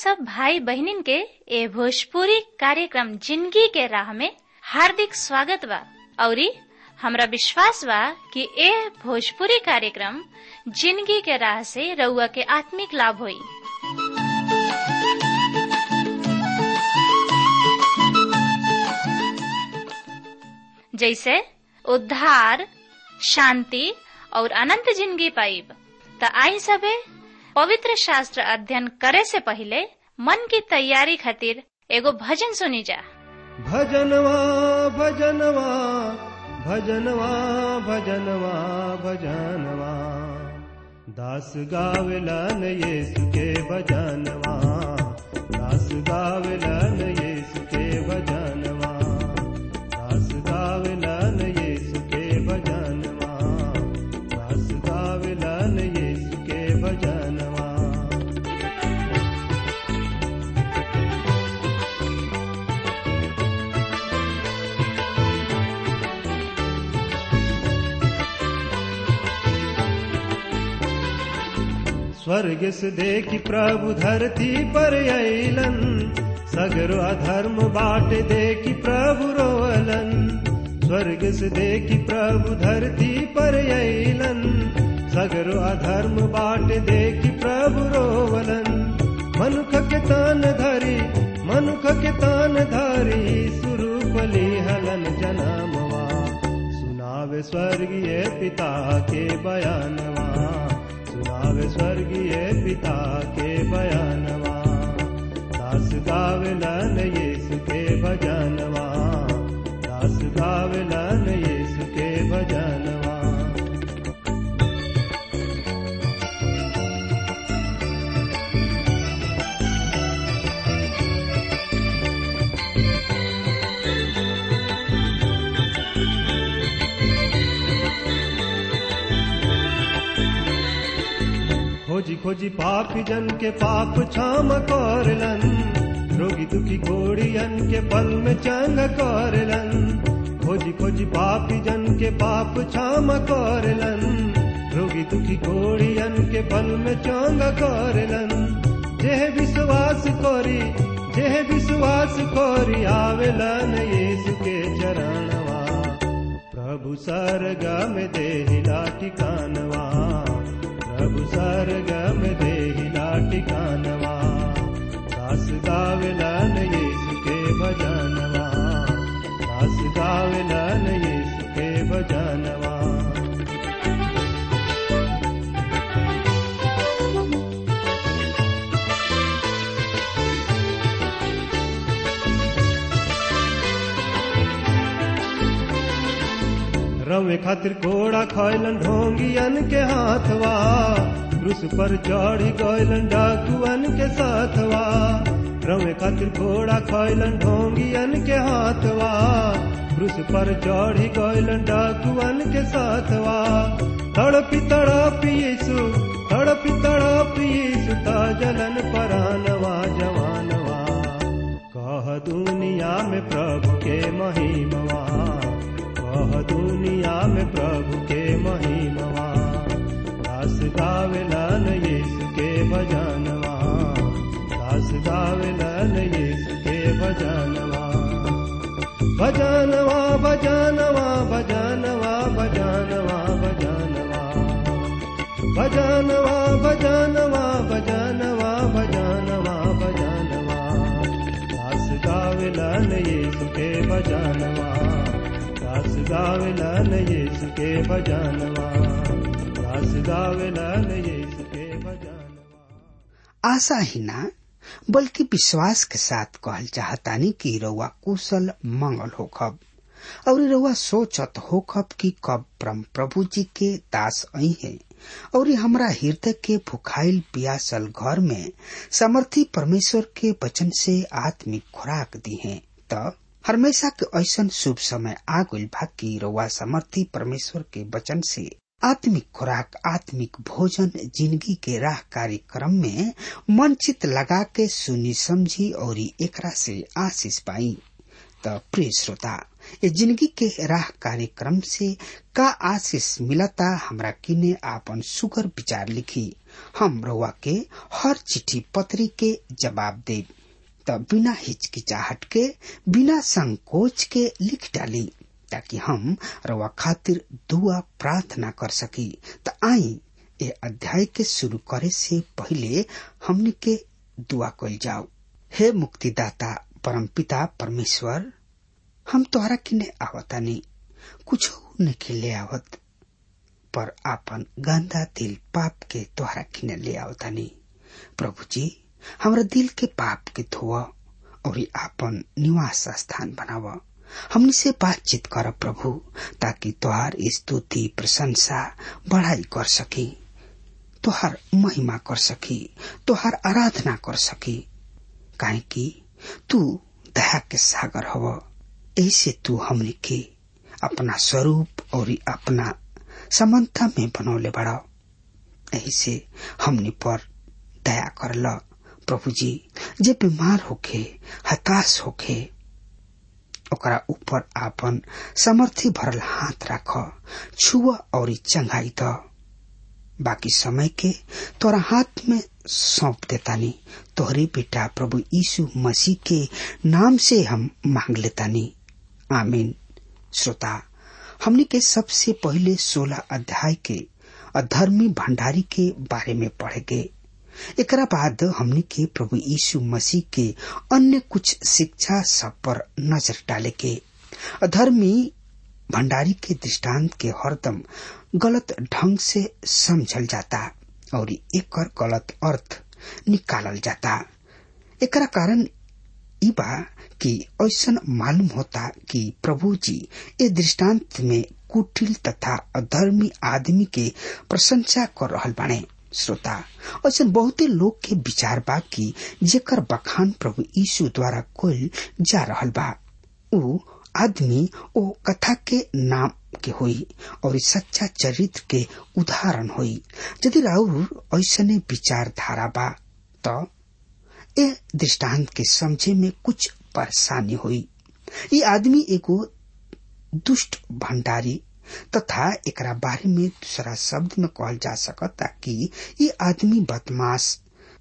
सब भाई बहनिन के ए भोजपुरी कार्यक्रम जिंदगी के राह में हार्दिक स्वागत बा औरी हमरा विश्वास बा कि ए भोजपुरी कार्यक्रम जिंदगी के राह से रउआ के आत्मिक लाभ होई जैसे उद्धार शांति और अनंत जिंदगी पाइब त आई सबे पवित्र शास्त्र अध्ययन करे से पहले मन की तैयारी खातिर एगो भजन सुनी जा भजनवा भजनवा भजनवा भजनवा भजनवा दास गावेला न येसु के भजनवा दास गावेला न येसु के भजनवा दास गावेला न येसु के भजनवा दास गावेला न येसु के भजनवा स्वर्ग से देखी प्रभु धरती पर अलन सगरो अधर्म बाट देखी प्रभु रोअलन स्वर्ग से देखी प्रभु धरती पर अलन सगरो अधर्म बाट देखी प्रभु रोवलन मनुख के तान धरी मनुख के तान धरी सुरूपली हलन जनामवा सुनावे स्वर्गीय पिता के बयानवा सुनावे स्वर्गीय पिता के बयानवा दास गावेला न यीशु के भजनवा दास गावेला न यीशु के भजनवा खोजी खोजी पापी जन के पाप क्षम करलन रोगी दुखी घोड़ियन के पल में चंग करलन खोजी खोजी पापी जन के पाप क्षम करलन रोगी दुखी घोड़ियन के पल में चंग करलन जेह विश्वास करी जेह विश्वास करी आवेलन यीशु के चरणवा प्रभु सरगा में देहिला ठिकानवा प्रभु सरगम देहिला ठिकानवा दास गावेला न यीशु के भजनवा दास गावेला न यीशु के भजनवा रवे खातिर घोड़ा खैलन ढोंगियन के हाथवा क्रूस पर चढ़ी गैलन डाकुअन के साथवा रवे खातिर घोड़ा खैलन ढोंगियन के हाथवा क्रूस पर चढ़ी गैलन डाकुअन के साथवा तड़पी तड़पी यीशु तड़पी तड़पी यीशु ता जलन परानवा जवानवा कह दुनिया में प्रभु के महिमवा कह दुनिया में प्रभु के महिमवा दास गावेला न यीशु के भजनवा दास गावेला न यीशु के भजनवा भजनवा भजनवा भजनवा भजनवा भजनवा भजनवा भजनवा भजनवा भजनवा भजनवा दास गावेला न यीशु के भजनवा दास गावेला न यीशु के भजनवा दास गावेला न यीशु के भजनवा आशा ही ना बल्कि विश्वास के साथ कहल चाहतानी कि रउआ कुशल मंगल होखब और रउआ सोचत होखब कि कब परम प्रभु जी के दास आई है और हमरा हृदय के भुखाइल पियासल घर में समर्थी परमेश्वर के वचन से आत्मिक खुराक दी है त हमेशा के ऐसन शुभ समय आ गइल बा कि रउआ समर्थी परमेश्वर के वचन से आत्मिक खुराक आत्मिक भोजन जिंदगी के राह कार्यक्रम में मन चित लगा के सुनी समझी और एकरा से आशीष पाई त प्रिय श्रोता ये जिंदगी के राह कार्यक्रम से का आशीष मिलता हमरा किने आपन सुगर विचार लिखी हम रउआ के हर चिट्ठी पत्री के जवाब दे त बिना हिचकिचाहट के बिना संकोच के लिख डाली ताकि हम रउआ खातिर दुआ प्रार्थना कर सकी त आई ए अध्याय के शुरू करे से पहले हमने के दुआ कल जाओ हे मुक्तिदाता परमपिता परमेश्वर हम तोहरा किने आवतानी कुछ नहीं ले आवत पर आपन गंदा दिल पाप के तोहरा किने ले आवतानी प्रभु जी हमरा दिल के पाप के धोआ और आपन निवास स्थान बनाव हमनी से बातचीत कर प्रभु ताकि तोहार स्तुति प्रशंसा बढ़ाई कर सकी तोहार महिमा कर सकी तोहार आराधना कर सकी काहे कि तू दया के सागर हव ऐसे तू हमने के अपना स्वरूप और अपना समानता में बनौले बड़ा ऐसे हमने पर दया कर ल प्रभु जी जे बीमार होखे हताश होखे ओकरा ऊपर आपन समर्थी भरल हाथ राख छुआ और चंगाई द बाकी समय के तोरा हाथ में सौंप देतानी तोहरे बेटा प्रभु यीशु मसीह के नाम से हम मांग लेतानी आमीन श्रोता हमने के सबसे पहले सोलह अध्याय के अधर्मी भंडारी के बारे में पढ़ेगे एकरा बाद हमने के प्रभु यीशु मसीह के अन्य कुछ शिक्षा सब पर नजर डाले के अधर्मी भंडारी के दृष्टांत के हरदम गलत ढंग से समझल जाता और एक गलत अर्थ निकालल जाता एकरा कारण ई बा कि ऐसा मालूम होता कि प्रभु जी ए दृष्टांत में कुटिल तथा अधर्मी आदमी के प्रशंसा कर रहल बाणे श्रोता ऐसा बहुते लोग के विचार बा कि जेकर बखान प्रभु यीशु द्वारा कोल जा रहल बा ऊ आदमी ओ कथा के नाम के होई और सच्चा चरित्र के उदाहरण होई यदि राउर ऐसने विचारधारा बा तो ए दृष्टांत के समझे में कुछ परेशानी हुई ये आदमी एगो दुष्ट भंडारी तथा एकरा बारे में दूसरा शब्द में कहल जा सकता कि ये आदमी बदमाश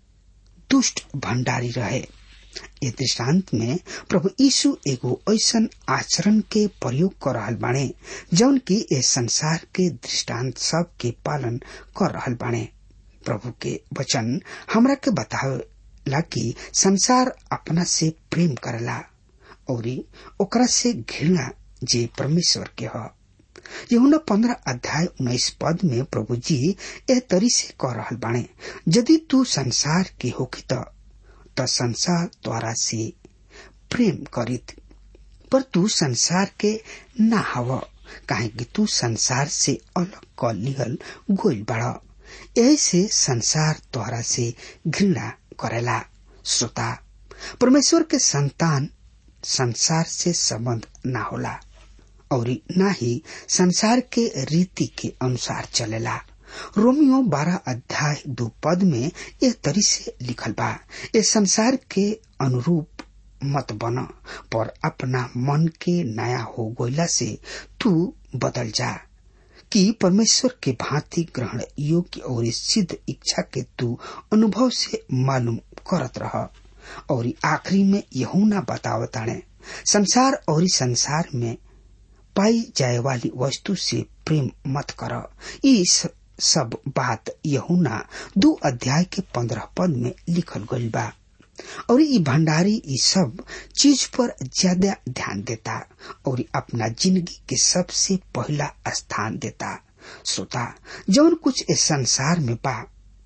दुष्ट भंडारी रहे ये दृष्टांत में प्रभु यीशु एगो ऐसन आचरण के प्रयोग कर रहल बाणे जौन की ए संसार के दृष्टांत सब के पालन कर रहल बाणे प्रभु के वचन हमरा के बतावेला कि संसार अपना से प्रेम करला और ओकरा से घृणा जे परमेश्वर के ह यहुना पंद्रह अध्याय उन्नीस पद में प्रभु जी ए तरी से कह रहल बाणे यदि तू संसार के होखी त त संसार द्वारा से प्रेम करित पर तू संसार के ना हव काहे कि तू संसार से अलग क लिहल गोल बड़ा यही से संसार द्वारा से घृणा करेला श्रोता परमेश्वर के संतान संसार से संबंध ना होला और ना ही संसार के रीति के अनुसार चलेला रोमियो बारह अध्याय दो पद में एक तरी से लिखल बा ये संसार के अनुरूप मत बन पर अपना मन के नया हो गईला से तू बदल जा कि परमेश्वर के भांति ग्रहण योग्य और सिद्ध इच्छा के तू अनुभव से मालूम करत रह और आखिरी में यहूना बतावताणे संसार और संसार में पाई जाए वाली वस्तु से प्रेम मत कर इस सब बात यहूना दो अध्याय के पंद्रह पद में लिखल गई बा और ये भंडारी ये सब चीज पर ज्यादा ध्यान देता और अपना जिंदगी के सबसे पहला स्थान देता श्रोता जौन कुछ इस संसार में बा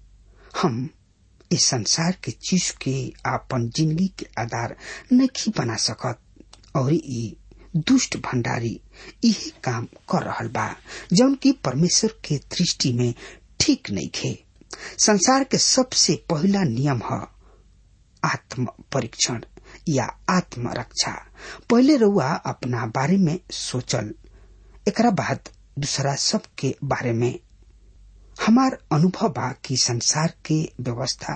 हम इस संसार के चीज के अपन जिंदगी के आधार नहीं बना सकत और ये दुष्ट भंडारी यही काम कर रहल बा जौन की परमेश्वर के दृष्टि में ठीक नहीं खे संसार के सबसे पहला नियम है आत्म परीक्षण या आत्म रक्षा पहले रउआ अपना बारे में सोचल एकरा बाद दूसरा सब के बारे में हमार अनुभव बा कि संसार के व्यवस्था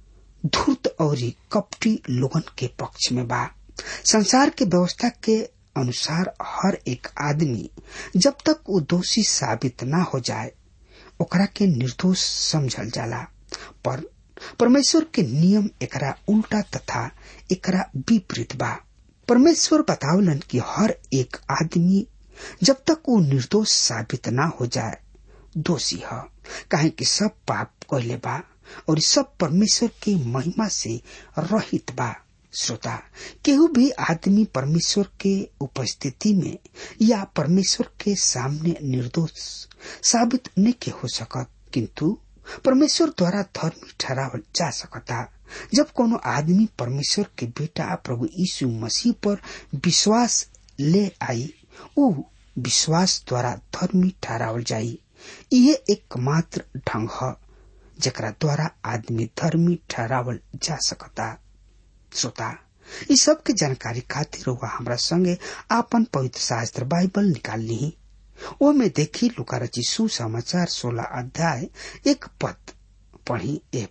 धूर्त और कपटी लोगन के पक्ष में बा संसार के व्यवस्था के अनुसार हर एक आदमी जब तक वो दोषी साबित ना हो जाए ओकरा के निर्दोष समझल जाला पर परमेश्वर के नियम एकरा उल्टा तथा एकरा विपरीत बा परमेश्वर बतावलन कि हर एक आदमी जब तक वो निर्दोष साबित ना हो जाए दोषी है काहे कि सब पाप कहले बा और सब परमेश्वर के महिमा से रहित बा श्रोता केहू भी आदमी परमेश्वर के उपस्थिति में या परमेश्वर के सामने निर्दोष साबित नहीं के हो सकत किंतु परमेश्वर द्वारा धर्मी ठहरावल जा सकता जब कोनो आदमी परमेश्वर के बेटा प्रभु यीशु मसीह पर विश्वास ले आई ऊ विश्वास द्वारा धर्मी ठहरावल जाई यह एकमात्र ढंग है जकरा द्वारा आदमी धर्मी ठहरावल जा सकता श्रोता इस सब के जानकारी खातिर हुआ हमरा संगे आपन पवित्र शास्त्र बाइबल निकाल ली ओ में देखी लुका रची सुसमाचार सोलह अध्याय एक पद पढ़ी ए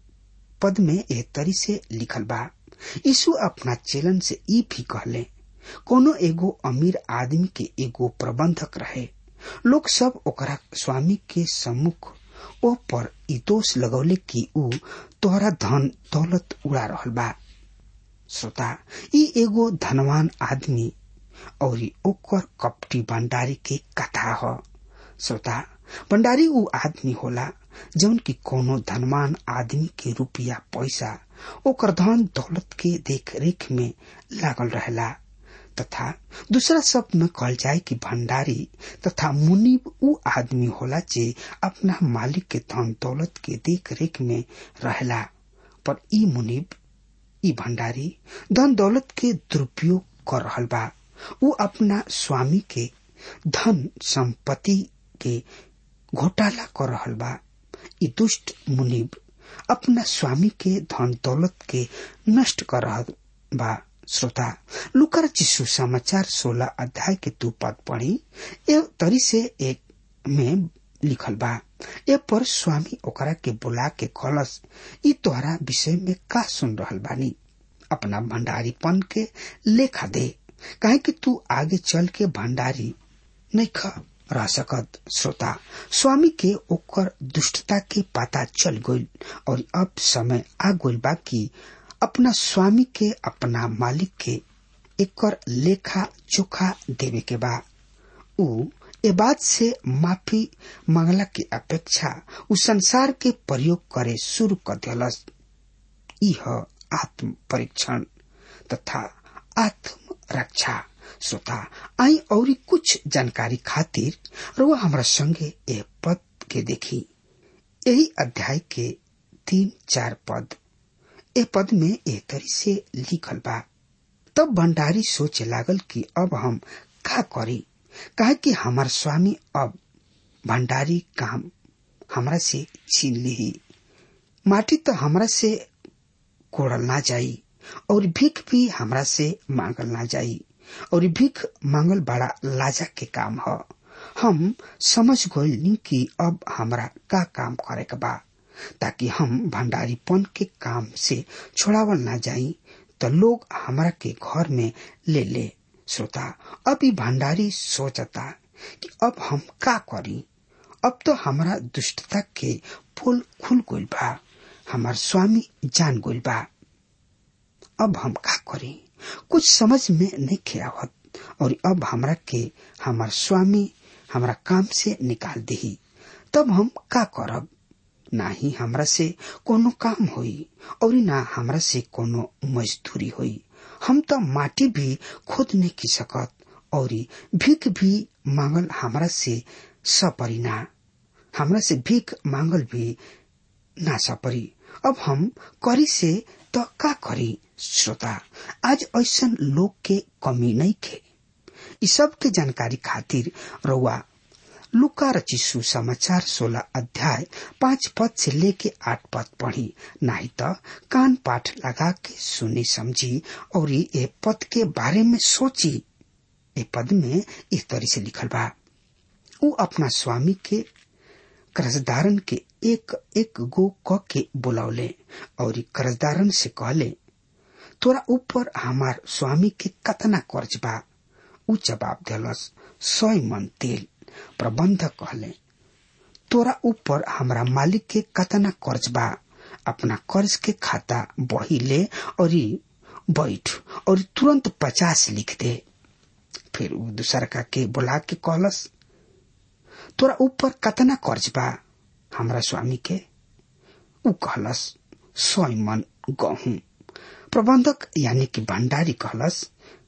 पद में ए तरी से लिखल बा यीशु अपना चेलन से ई भी कहले कोनो एगो अमीर आदमी के एगो प्रबंधक रहे लोग सब ओकरा स्वामी के सम्मुख ओ पर ई दोष लगौले कि ऊ तोहरा धन दौलत उड़ा रहल बा श्रोता ई एगो धनवान आदमी और ओकर कपटी भंडारी के कथा ह श्रोता भंडारी ऊ आदमी होला जौन की कोनो धनवान आदमी के रुपया पैसा ओकर धन दौलत के देख रेख में लागल रहेला तथा दूसरा शब्द में कहल जाए कि भंडारी तथा मुनिब ऊ आदमी होला जे अपना मालिक के धन दौलत के देख रेख में रहेला पर ई मुनिब ई भंडारी धन दौलत के दुरुपयोग कर रहल बा ऊ अपना स्वामी के धन संपत्ति के घोटाला कर रहल बा ई दुष्ट मुनिब अपना स्वामी के धन दौलत के नष्ट कर रहल बा श्रोता लुकर चिशु समाचार सोलह अध्याय के दू पद पढ़ी ए तरी से एक में लिखल बा ए पर स्वामी ओकरा के बुला के कलस ई तोहरा विषय में का सुन रहल बानी अपना भंडारीपन के लेखा दे काहे कि तू आगे चल के भंडारी नहीं खा रह सकत श्रोता स्वामी के ओकर दुष्टता के पता चल गइल और अब समय आ गइल बा कि अपना स्वामी के अपना मालिक के एकर लेखा चोखा देवे के बा ऊ ए बात से माफी मांगला के अपेक्षा उ संसार के प्रयोग करे शुरू कर दिलस यह आत्म परीक्षण तथा आत्म रक्षा श्रोता आई और कुछ जानकारी खातिर रुआ हमरा संगे ए पद के देखी यही अध्याय के तीन चार पद ए पद में ए तरी से लिखल बा तब भंडारी सोचे लागल कि अब हम का करी कहे कि हमार स्वामी अब भंडारी काम हमरा से छीन ली माटी तो हमरा से कोड़ल ना जाई और भीख भी हमरा से मांगल ना जाई और भीख मांगल बड़ा लाजा के काम ह हम समझ गइल कि अब हमरा का काम करे के बा ताकि हम भंडारीपन के काम से छोड़ावल ना जाई तो लोग हमरा के घर में ले ले श्रोता अब ई भंडारी सोचता कि अब हम का करी अब तो हमारा दुष्टता के पुल खुल गइल बा हमार स्वामी जान गइल बा अब हम का करी कुछ समझ में नहीं खियावत और अब हमरा के हमार स्वामी हमरा काम से निकाल दही तब हम का करब ना ही हमरा से कोनो काम होई और ना हमरा से कोनो मजदूरी होई हम तो माटी भी खुद नहीं की सकत और भीख भी मांगल हमरा से सपरी ना हमरा से भीख मांगल भी ना सपरी अब हम करी से तो का करी श्रोता आज ऐसा लोग के कमी नहीं खे इस सब के जानकारी खातिर रउआ लुका रची सुसमाचार सोलह अध्याय पांच पद से लेके आठ पद पढ़ी नहीं तो कान पाठ लगा के सुनी समझी और ये पद के बारे में सोची ये पद में इस तरह से लिखल बा उ अपना स्वामी के कर्जदारन के एक एक गो क के बुलावले और कर्जदारन से कहले तोरा ऊपर हमार स्वामी के कतना कर्ज बा ऊ जवाब दिलस सौ मन तेल प्रबंधक कहले तोरा ऊपर हमरा मालिक के कतना कर्ज बा अपना कर्ज के खाता बही ले और बैठ और तुरंत पचास लिख दे फिर ऊ दूसरका के बुला के कहलस तोरा ऊपर कतना कर्ज बा हमरा स्वामी के ऊ कहलस सौ मन गहूं प्रबंधक यानी कि भंडारी कहलस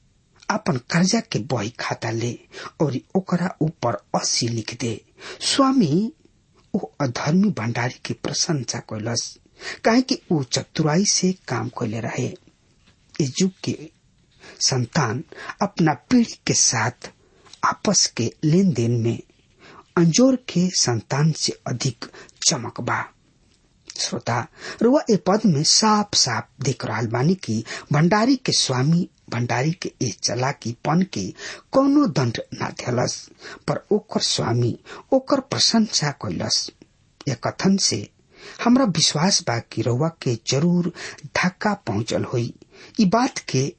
अपन कर्जा के बही खाता ले और ओकरा ऊपर अस्सी लिख दे स्वामी ओ अधर्मी भंडारी की प्रशंसा कैलस काहे कि ऊ चतुराई से काम कैले रहे इस युग के संतान अपना पीढ़ी के साथ आपस के लेन देन में अंजोर के संतान से अधिक चमक बा श्रोता रुआ ए पद में साफ साफ देख रहा बानी की भंडारी के स्वामी भंडारी के ए चलाकी पन के कोनो दंड न दिलस पर ओकर स्वामी ओकर प्रशंसा कैलस यह कथन से हमरा विश्वास बा कि रउआ के जरूर धक्का पहुंचल होई ई बात के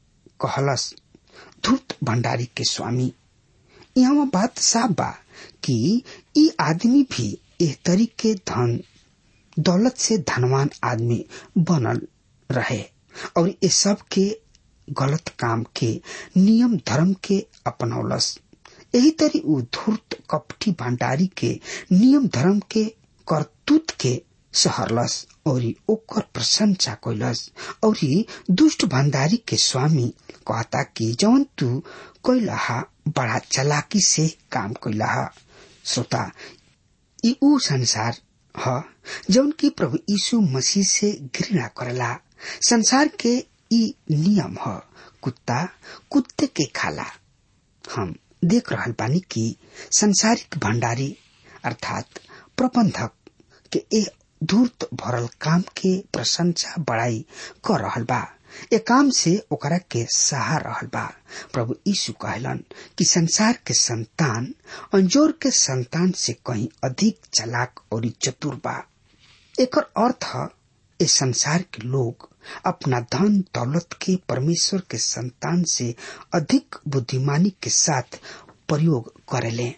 कहलस धूत भंडारी के स्वामी यहाँ बात साफ बा कि ई आदमी भी एह तरीके धन दौलत से धनवान आदमी बनल रहे और ये सब के गलत काम के नियम धर्म के अपनौलस यही तरी उ धूर्त कपटी भंडारी के नियम धर्म के करतूत के सहरलस और ओकर प्रशंसा कैलस और दुष्ट भंडारी के स्वामी कहता कि जौन तू कैलहा बड़ा चलाकी से काम कैलहा श्रोता ई ऊ संसार ह जौन की प्रभु यीशु मसीह से घृणा करला संसार के ई नियम ह कुत्ता कुत्ते के खाला हम देख रहल बानी कि संसारिक भंडारी अर्थात प्रबंधक के ए धूर्त भरल काम के प्रशंसा बड़ाई कर रहल बा ए काम से ओकरा के सहा रहल बा प्रभु यीशु कहलन कि संसार के संतान अंजोर के संतान से कहीं अधिक चलाक और चतुर बा एकर अर्थ ए संसार के लोग अपना धन दौलत के परमेश्वर के संतान से अधिक बुद्धिमानी के साथ प्रयोग करेले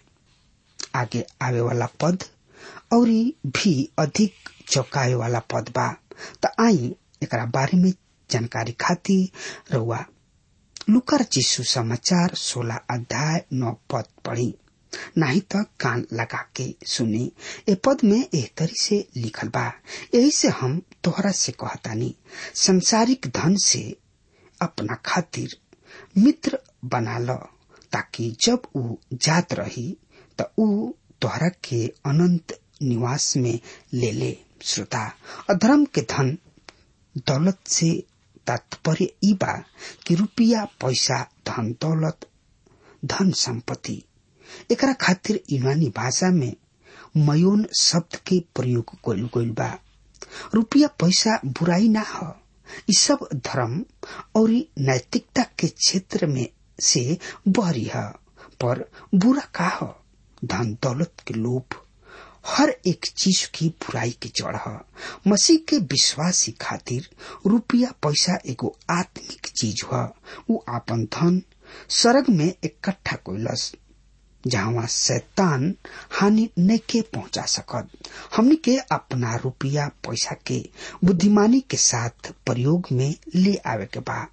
आगे आवे वाला पद और भी अधिक चौकाए वाला पद बा त आई एकरा बारे में जानकारी खातिर रउआ लुकर चिसु समाचार सोलह अध्याय नौ पद पढ़ी नहीं तो कान लगा के सुनी ए पद में एह तरी से लिखल बा यही से हम तोहरा से कहतानी संसारिक धन से अपना खातिर मित्र बना लो ताकि जब ऊ जात रही त ऊ तोहरा के अनंत निवास में ले ले श्रोता अधर्म के धन दौलत से तात्पर्य ई बा कि रुपया पैसा धन दौलत धन संपत्ति एकरा खातिर यूनानी भाषा में मयोन शब्द के प्रयोग कइल गइल बा रुपया पैसा बुराई ना ह ई सब धर्म और नैतिकता के क्षेत्र में से बहरी है पर बुरा का ह धन दौलत के लोभ हर एक चीज की बुराई के जड़ है मसीह के विश्वासी खातिर रुपया पैसा एगो आत्मिक चीज है उ आपन धन स्वर्ग में इकट्ठा कोइलस जहाँ शैतान हानि नहीं के पहुंचा सकत हमनी के अपना रुपया पैसा के बुद्धिमानी के साथ प्रयोग में ले आवे के बा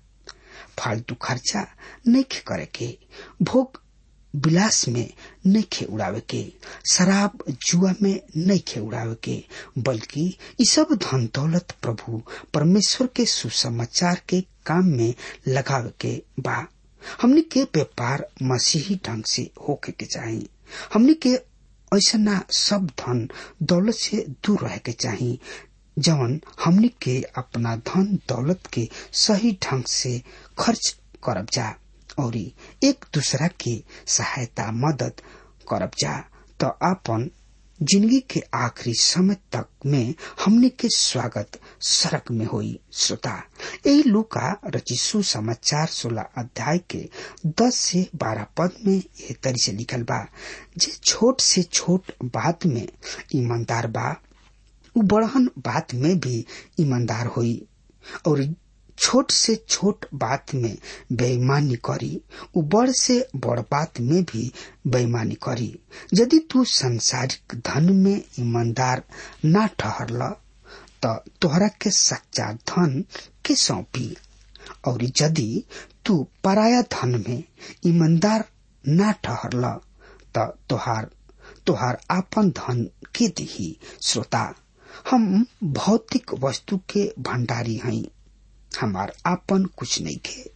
फालतू खर्चा नहीं करे के भोग विलास में नहीं खे उड़ावे के शराब जुआ में नहीं खे उड़ावे के बल्कि ये सब धन दौलत प्रभु परमेश्वर के सुसमाचार के काम में लगावे के बा हमने के व्यापार मसीही ढंग से होके के चाहिए हमने के ऐसा सब धन दौलत से दूर रहे के चाहिए जवन हमने के अपना धन दौलत के सही ढंग से खर्च करब जा और एक दूसरा के सहायता मदद करब जा तो अपन जिंदगी के आखिरी समय तक में हमने के स्वागत सड़क में हुई श्रोता यही लुका रचिसु समाचार सोलह अध्याय के दस से बारह पद में यह तरी से लिखल बा जे छोट से छोट बात में ईमानदार बा उ बड़हन बात में भी ईमानदार हुई और छोट से छोट बात में बेईमानी करी उ बड़ से बड़ बात में भी बेईमानी करी यदि तू संसारिक धन में ईमानदार ना ठहरल त तोहरा के सच्चा धन के सौंपी और यदि तू पराया धन में ईमानदार ना ठहरल त तोहार तोहार आपन धन के दिही श्रोता हम भौतिक वस्तु के भंडारी हई हमार आपन कुछ नहीं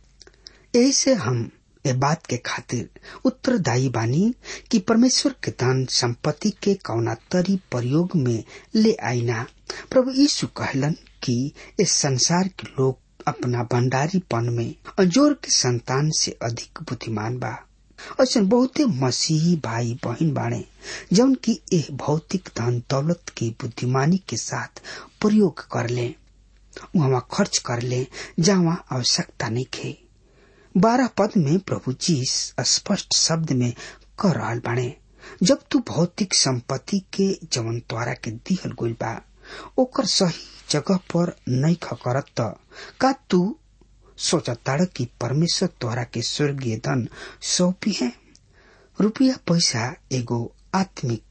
खे ऐसे हम ए बात के खातिर उत्तरदायी बानी कि परमेश्वर के धन संपत्ति के कौना तरी प्रयोग में ले आईना प्रभु यीशु कहलन कि इस संसार के लोग अपना भंडारीपन में अजोर के संतान से अधिक बुद्धिमान बा ऐसे बहुते मसीही भाई बहन बाणे जौन की एह भौतिक धन दौलत की बुद्धिमानी के साथ प्रयोग कर ले वहां खर्च कर ले जहाँ आवश्यकता नहीं खे बारह पद में प्रभु जी स्पष्ट शब्द में कह रहा बाणे जब तू भौतिक संपत्ति के जवन द्वारा के दिहल गइल बा ओकर सही जगह पर नहीं खकरत त का तू सोचताड़ कि परमेश्वर द्वारा के स्वर्गीय धन सौंपी है रुपया पैसा एगो आत्मिक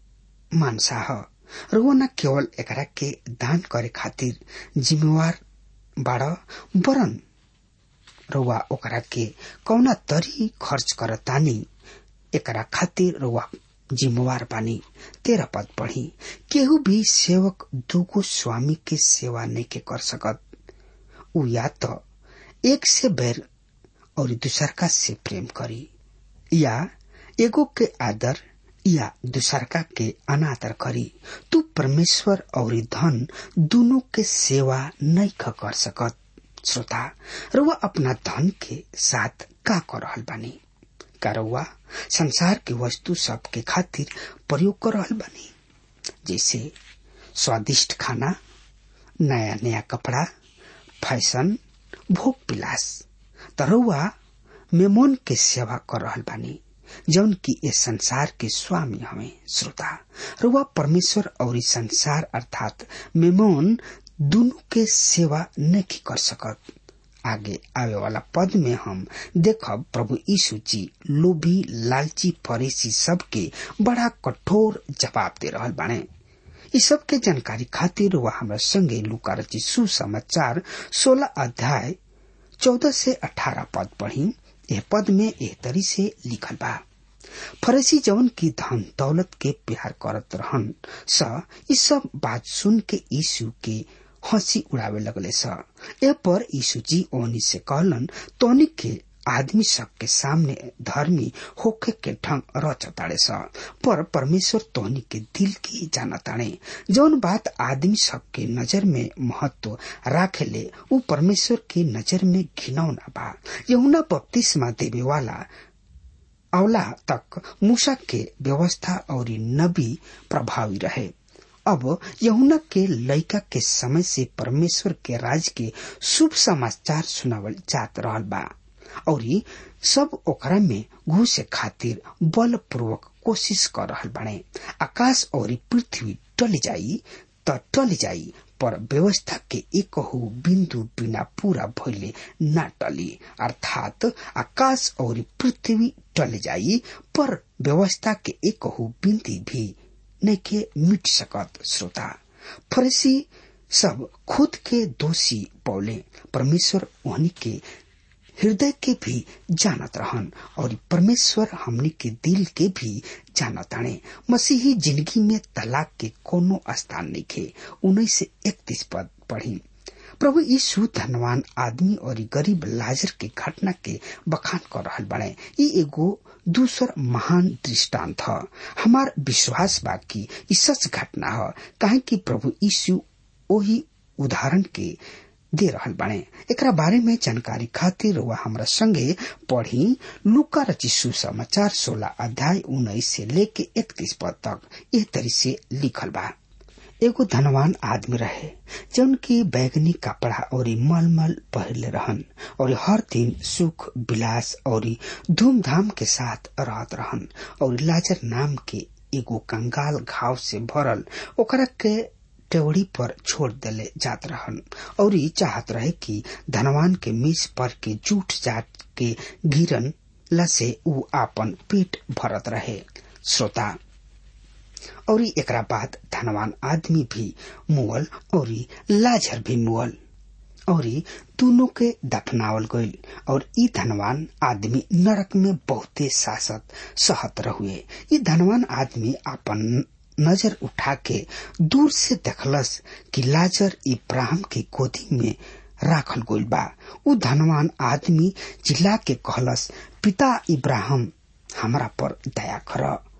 मानसा ह र वो न केवल एकरा के दान करे खातिर जिम्मेवार बाड़ बरन रउआ ओकरा के कौना तरी खर्च करतानी एकरा खातिर रउआ जिम्मेवार बानी तेरह पद पढ़ी केहू भी सेवक दूगो स्वामी के सेवा नहीं के कर सकत उ या तो एक से बैर और दूसरका से प्रेम करी या एगो के आदर या दूसरका के अनादर करी तू परमेश्वर और धन दोनों के सेवा नहीं कर सकत श्रोता रुआ अपना धन के साथ का कर रहल बानी का रुआ संसार के वस्तु सब के खातिर प्रयोग कर रहल बानी जैसे स्वादिष्ट खाना नया नया कपड़ा फैशन भोग पिलास तरुआ मेमोन के सेवा कर रहल बानी जौन की ये संसार के स्वामी हमें श्रोता रुआ परमेश्वर और संसार अर्थात मेमोन दोनों के सेवा नहीं कर सकत आगे आवे वाला पद में हम देखब प्रभु यीशु जी लोभी लालची फरीसी सबके बड़ा कठोर जवाब दे रहल बाने इ सब के जानकारी खातिर वह हमरा संगे लुका रची सुसमाचार सोलह अध्याय चौदह से अठारह पद पढ़ी यह पद में एह तरी से लिखल बा फरसी जवन की धन दौलत के प्यार करत रहन स इ सब बात सुन के यीशु के हंसी उड़ावे लगले स ए पर यीशु जी ओनी से कहलन तोनी के आदमी सब के सामने धर्मी होके के ढंग रचताड़े स पर परमेश्वर तोहनी के दिल की जानताड़े जौन बात आदमी सब के नजर में महत्व राखेले उ परमेश्वर के नजर में घिनौना बा यहुना बपतिस्मा देवे वाला अवला तक मूसा के व्यवस्था और नबी प्रभावी रहे अब यहुना के लड़का के समय से परमेश्वर के राज के शुभ समाचार सुनावल जात रहल बा और सब ओकरा में घुसे खातिर बल पूर्वक कोशिश कर रहल बने आकाश और पृथ्वी टल जाई त टल जाई पर व्यवस्था के एक बिंदु बिना पूरा भइले न टली अर्थात आकाश और पृथ्वी टल जाई पर व्यवस्था के एक बिंदी भी नहीं के मिट सकत श्रोता फरसी सब खुद के दोषी पौले परमेश्वर उन्हीं के हृदय के भी जानत रहन और परमेश्वर हमनी के दिल के भी जानत आने मसीही जिंदगी में तलाक के कोनो स्थान नहीं खे उन्नीस से इकतीस पद पढ़ी प्रभु यीशु धनवान आदमी और गरीब लाजर के घटना के बखान कर रहल बने ई एगो दूसर महान दृष्टांत ह हमार विश्वास बा कि ई सच घटना ह काहे कि प्रभु यीशु ओही उदाहरण के दे रहल बाणे एकरा बारे में जानकारी खातिर वह हमरा संगे पढ़ी लुका रची सुसमाचार सोलह अध्याय उन्नीस से लेके इकतीस पद तक एह तरी से लिखल बा एगो धनवान आदमी रहे जौन की बैगनी कपड़ा और मलमल पहले रहन और हर दिन सुख विलास और धूमधाम के साथ रहत रहन और लाजर नाम के एगो कंगाल घाव से भरल ओकरा के टेवड़ी पर छोड़ देले जात रहन और ई चाहत रहे कि धनवान के मीस पर के जूठ जाट के गिरन लसे ऊ आपन पेट भरत रहे श्रोता और एकरा बाद धनवान आदमी भी मुअल और लाजर भी मुअल और दोनों के दफनावल गईल और ई धनवान आदमी नरक में बहुते सासत सहत रहुए ई धनवान आदमी अपन नजर उठा के दूर से देखलस कि लाजर इब्राहिम के गोदी में राखल गईल बा उ धनवान आदमी चिल्ला के कहलस पिता इब्राहिम हमरा पर दया कर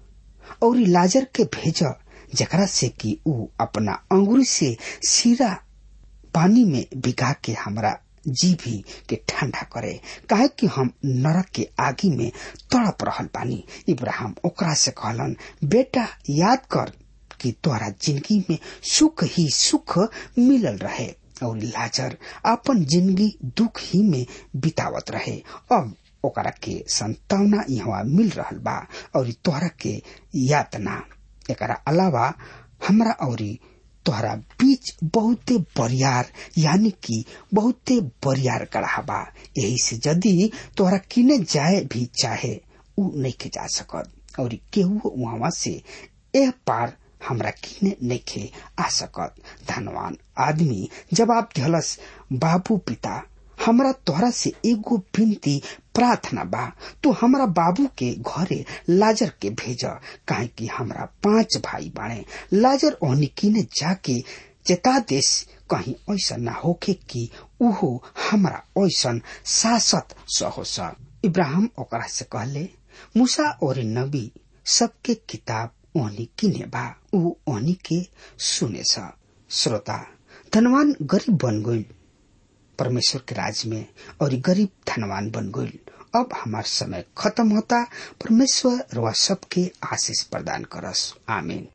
और लाजर के भेज जकरा से कि ऊ अपना अंगुरी से सीरा पानी में भिगा के हमरा जीभी के ठंडा करे काहे कि हम नरक के आगी में तड़प रहल बानी इब्राहिम ओकरा से कहलन बेटा याद कर कि तोरा जिंदगी में सुख ही सुख मिलल रहे और लाजर अपन जिंदगी दुख ही में बितावत रहे अब ओकरा के संतावना यहाँ मिल रहल बा और तोहरा के यातना एकरा अलावा हमरा औरी तोहरा बीच बहुते बरियार यानी कि बहुते बरियार गढ़ा बा यही से यदि तोहरा किने जाए भी चाहे उ नहीं के जा सकत और केहू वहां से एह पार हमरा किने नइखे आ सकत धनवान आदमी जवाब दिहलस बाबू पिता हमरा तोहरा से एगो विनती प्रार्थना बा तू हमरा बाबू के घरे लाजर के भेज काहे कि हमरा पांच भाई बाणे लाजर ओहनी किने जाके चेता देश कहीं ऐसा ना होके कि उहो हमरा ऐसन सासत सहोस इब्राहिम ओकरा से कहले मूसा और नबी सबके किताब ओहनी किने बा ऊ ओहनी के सुने सा श्रोता धनवान गरीब बन गई परमेश्वर के राज में और गरीब धनवान बन गई अब हमार समय खत्म होता परमेश्वर रवा सबके आशीष प्रदान करस आमीन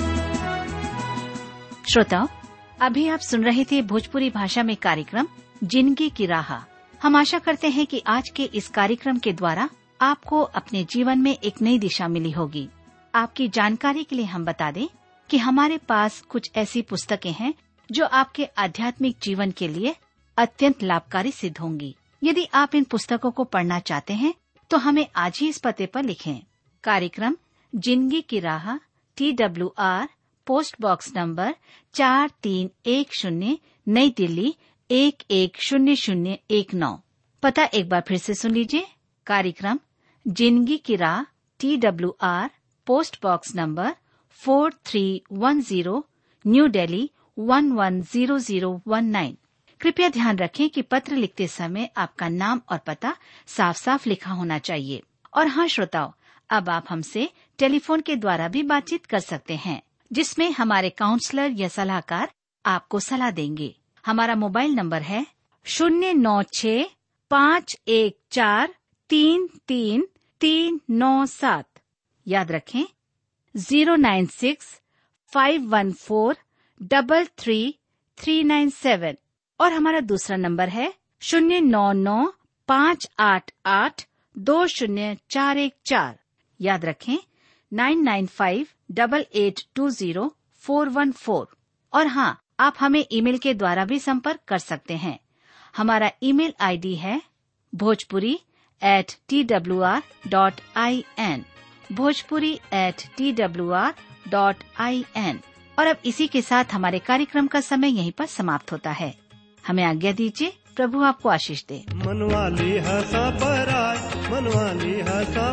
श्रोताओं अभी आप सुन रहे थे भोजपुरी भाषा में कार्यक्रम जिंदगी की राह हम आशा करते हैं कि आज के इस कार्यक्रम के द्वारा आपको अपने जीवन में एक नई दिशा मिली होगी आपकी जानकारी के लिए हम बता दें कि हमारे पास कुछ ऐसी पुस्तकें हैं जो आपके आध्यात्मिक जीवन के लिए अत्यंत लाभकारी सिद्ध होंगी यदि आप इन पुस्तकों को पढ़ना चाहते हैं तो हमें आज ही इस पते पर लिखें कार्यक्रम जिंदगी की राह T W R post box number चार तीन एक शून्य नई दिल्ली एक एक शून्य शून्य एक नौ पता एक बार फिर से सुन लीजिए कार्यक्रम जिंदगी की राह T W R post box number four three one zero new Delhi one one zero zero one nine कृपया ध्यान रखें कि पत्र लिखते समय आपका नाम और पता साफ साफ लिखा होना चाहिए और हाँ श्रोताओं अब आप हमसे टेलीफोन के द्वारा भी बातचीत कर सकते हैं जिसमें हमारे काउंसलर या सलाहकार आपको सलाह देंगे हमारा मोबाइल नंबर है शून्य नौ छ पाँच एक चार तीन तीन तीन नौ सात याद रखें zero nine six five one four double three three nine seven और हमारा दूसरा नंबर है शून्य नौ नौ पाँच आठ आठ दो शून्य चार एक चार याद रखें nine nine five double eight two zero four one four और हाँ आप हमें ईमेल के द्वारा भी संपर्क कर सकते हैं हमारा ईमेल आईडी है Bhojpuri at T W R dot I N Bhojpuri at T W R dot I N और अब इसी के साथ हमारे कार्यक्रम का समय यहीं पर समाप्त होता है हमें आज्ञा दीजिए प्रभु आपको आशीष दे मनवाली हसा पराय मनवाली हसा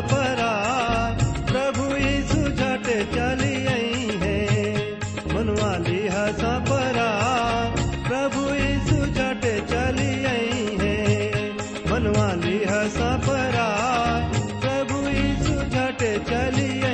पराय प्रभु यीशु झट चली आई है मनवाली हसा पराय प्रभु यीशु झट चली आई है मनवाली हसा पराय प्रभु यीशु झट चली